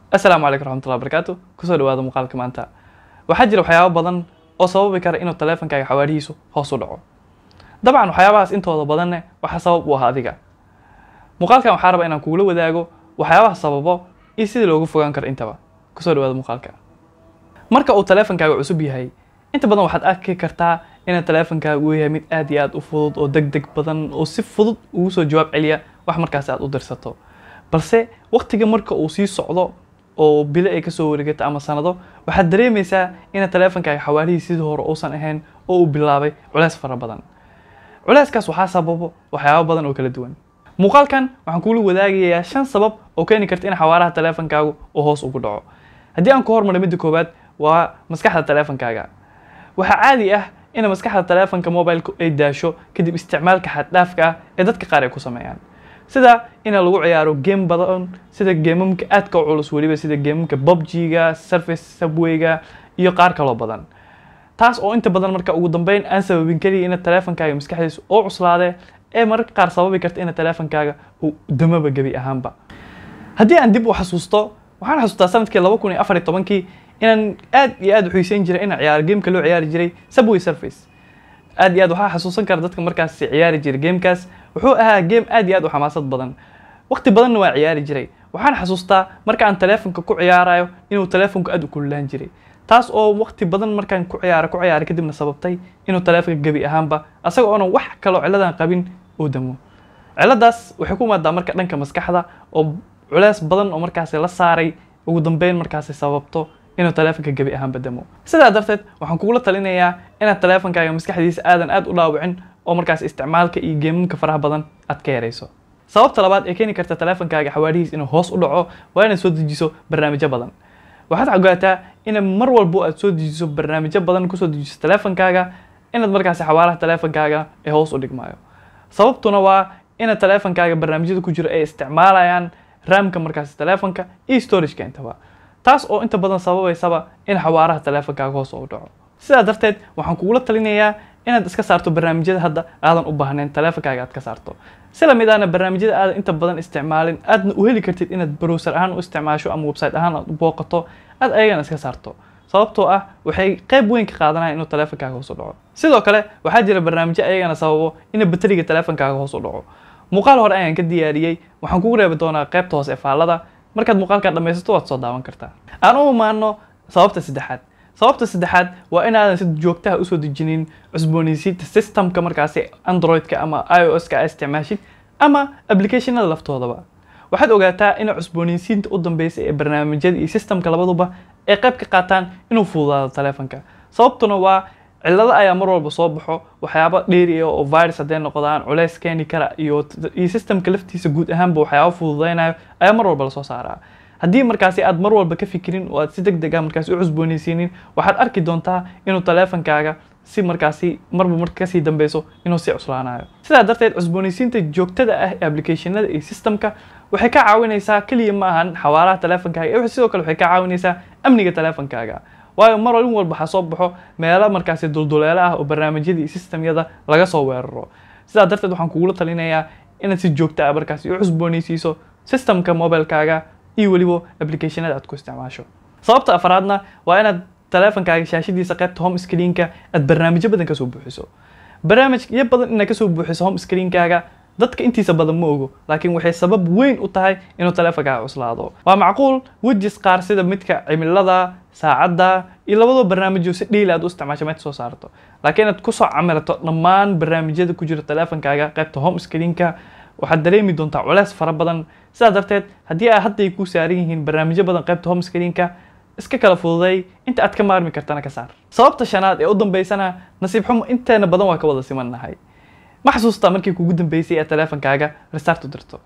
asalaamu calaykum raxmatullahi barakaatu kusoo dhawaada muuqaalka maanta waxaa jira waxyaabo badan oo sababi kara inuu taleefankaaga xawaarihiisu hoos u dhaco dabcan waxyaabahaas intooda badanne waxaa sabab u ah adiga muuqaalkan waxaa raba inaan kugula wadaago waxyaabaha sababo iyo sidii looga fogaan karo intaba kusoo dhawaada muuqaalka marka uu taleefankaaga cusub yahay inta badan waxaad arki kartaa inuu taleefankaaga uu yahay mid aad iyo aad u fudud oo deg deg badan oo si fudud ugu soo jawaab celiya wax markaasi aad u dirsato balse waqtiga marka uu sii socdo oo bilo ay kasoo wareegato ama sanado waxaad dareemaysaa ina taleefankaaga xawaarihii sidii hore uusan ahayn oo uu bilaabay culeys fara badan culeyskaas waxaa sababo waxyaabo badan oo kala duwan muuqaalkan waxaan kugula wadaagayaa shan sabab oo keeni karta in xawaaraha taleefankaagu uu hoos ugu dhaco haddii aan ku hormaro midda koowaad waa maskaxda taleefankaaga waxaa caadi ah in maskaxda taleefanka mobileka ay daasho kadib isticmaalka xaddhaafka ah ee dadka qaar ay ku sameeyaan sida in lagu ciyaaro game badan sida geemamka aadka u culus weliba sida geemamka bobg-ga surface subwayga iyo qaar kaloo badan taas oo inta badan marka ugu dambeyn aan sababin keliya ina taleefankaaga maskaxdiisa oo cuslaade ee mararka qaar sababi karta ina taleefankaaga uu damaba gebi ahaanba haddii aan dib u xasuusto waxaan xasuustaa sanadkii laba kun iyo afar iyo tobankii inaan aad iyo aad u xiiseyn jiray inaan ciyaaro gameka loo ciyaari jiray subway surface aad iyo aad waxaa xasuusan kara dadka markaas ciyaari jiray gamekaas wuxuu ahaa game aad iyo aad u xamaasad badan waqti badanna waa ciyaari jiray waxaan xasuustaa marka aan taleefonka ku ciyaarayo inuu taleefonku aad u kululaan jiray taas oo waqti badan markaan ku ciyaaro ku ciyaaray kadibna sababtay inuu taleefonka gebi ahaanba asaga oonan wax kaloo ciladan qabin uu damo ciladaas waxay ku imaadaa marka dhanka maskaxda oo culeys badan oo markaasi la saaray ugu dambeyn markaasi sababto inuu taleefonka gebi ahaanba damo sidaa darteed waxaan kugula talinayaa inaad taleefonkaaga maskaxdiisa aadan aad u dhaawicin oo markaas isticmaalka iyo geemamka faraha badan aad ka yarayso sababta labaad ee keeni karta taleefonkaaga xawaarihiis inuu hoos u dhaco waa inaad soo dejiso barnaamijyo badan waxaad ogaataa in mar walbo aad soo dejiso barnaamijyo badan kusoo dejiso taleefonkaaga inaad markaasi xawaaraha taleefonkaaga ee hoos u dhigmaayo sababtuna waa ina taleefonkaaga barnaamijyada ku jiro ay isticmaalayaan raamka markaasi taleefonka iyo storageka intaba taas oo inta badan sababaysaba in xawaaraha taleefonkaaga hoos u dhaco sidaa darteed waxaan kugula talinayaa inaad iska saarto barnaamijyada hadda aadan u baahnayn taleefonkaaga aad ka saarto si lamid ahna barnaamijyada aadan inta badan isticmaalin aadna u heli kartid inaad browser ahaan u isticmaasho ama website ahaan aad u booqato aad ayagana iska saarto sababtoo ah waxay qayb weyn ka qaadanayaan inuu taleefonkaaga hoos u dhaco sidoo kale waxaa jira barnaamijyo ayagana sababo in bateriga taleefonkaaga hoos u dhaco muuqaal hore ayaan ka diyaariyey waxaan kugu reebi doonaa qaybta hoose ee faallada markaad muuqaalkaa dhamaysato waad soo daawan kartaa aan u imaano sababta saddexaad sababta saddexaad waa inaadan si joogtaha usoo dejinin cusboonaysiinta systemka markaasi androidka ama i o s ka a isticmaashid ama applicationada laftoodaba waxaad ogaataa in cusboonaysiinta u dambeysay ee barnaamijyada iyo systemka labaduba ay qayb ka qaataan inuu fududaado taleefonka sababtuna waa cillado ayaa mar walba soo baxo waxyaaba dheeri ah oo virus hadday noqdaan culeys keeni kara iyo iyo systemka laftiisa guud ahaanba waxyaaba fududeynayo ayaa mar walba lasoo saaraa haddii markaasi aad mar walba ka fikirin oo aad si deg deg ah markaasi u cusboonaysiinin waxaad arki doontaa inuu taleefonkaaga si markaasi marba marka kasii dambeyso inuu sii cuslaanayo sidaa darteed cusboonaysiinta joogtada ah ee applicationada iyo systemka waxay ka caawinaysaa keliya ma ahan xawaaraha taleefonkaaga ee sidoo kale waxay ka caawinaysaa amniga taleefonkaaga waayo mar walin walba waxaa soo baxo meelo markaasi dulduleelo ah oo barnaamijyada iyo systemyada laga soo weeraro sidaa darteed waxaan kugula talinayaa inaad si joogta ah markaasi u cusboonaysiiso systemka mobilekaaga iyo weliba applicationada aad ku isticmaasho sababta afraadna waa inaad taleefonkaaga shaashadiisa qaybta home screenka aad barnaamijyo badan kasoo buuxiso barnaamijyo badan inaad kasoo buuxiso home screenkaaga dadka intiisa badan ma ogo laakiin waxay sabab weyn u tahay inuu taleefonkaaga cuslaado waa macquul wejis qaar sida midka cimilada saacadda iyo labadoo barnaamijyo si dhiili aad u isticmaasho meed soo saarto laakiin inaad kusoo camirato dhammaan barnaamijyada ku jira taleefonkaaga qaybta home screenka waxaad dareemi doontaa culeys fara badan sidaa darteed haddii ay hadday ku saaran yihiin barnaamijyo badan qaybta home screenka iska kala fududay inta aad ka maarmi kartana ka saar sababta shanaad ee u dambeysana nasiib xumo inteena badan waa ka wada simannahay ma xasuustaa markii kugu dambeysay ee taleefonkaaga restart u dirto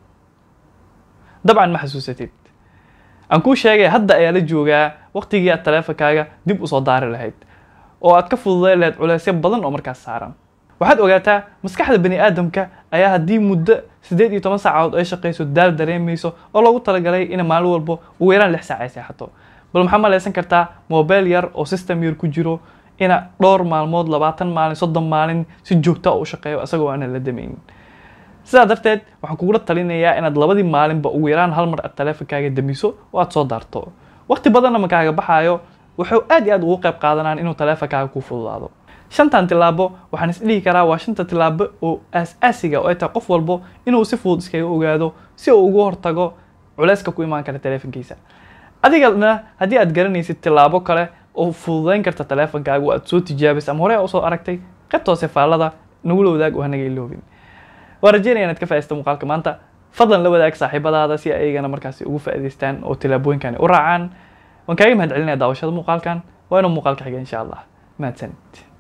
dabcan ma xasuusatid aan kuu sheegay hadda ayaa la joogaa waqtigii aad taleefonkaaga dib usoo daari lahayd oo aad ka fududay lahayd culeysyo badan oo markaas saaran waxaad ogaataa maskaxda bani aadamka ayaa haddii muddo siddeed iyo toban saacadood ay shaqayso daal dareemayso oo loogu talagalay ina maalin walbo ugu yaraan lix saac ay seexato bal maxaa malaysan kartaa mobile yar oo system yar ku jiro ina dhowr maalmood labaatan maalin soddon maalin si joogta u shaqeeyo isagoo aanan la damaynin sidaa darteed waxaan kugula talinayaa inaad labadii maalinba ugu yaraan hal mar aad taleefonkaaga damiso oo aad soo daarto waqti badanna ma kaaga baxaayo wuxuu aad iyo aad ugu qayb qaadanaan inuu taleefonkaaga kuu fududaado shantan tilaabo waxaan isdhihi karaa waa shanta tilaabo oo aas-aasiga oo ay tahay qof walbo inuu si fudud iskaga ogaado si uu ugu hortago culeyska ku imaan kara taleefonkiisa adigana haddii aad garanaysid tilaabo kale oo fududeyn karta taleefonkaaga oo aad soo tijaabis ama horey usoo aragtay qaybta hoose faallada nagula wadaag oo hanaga iloobin waa rajeynaya inaad ka faa'iidaysto muuqaalka maanta fadlan la wadaag saaxiibadaada si ayagana markaasi ugu faa'iidaystaan oo tilaabooyinkani u raacaan waan kaaga mahad celinaya daawashada muuqaalkan waa inuu muuqaalka xiga insha allah mahadsanid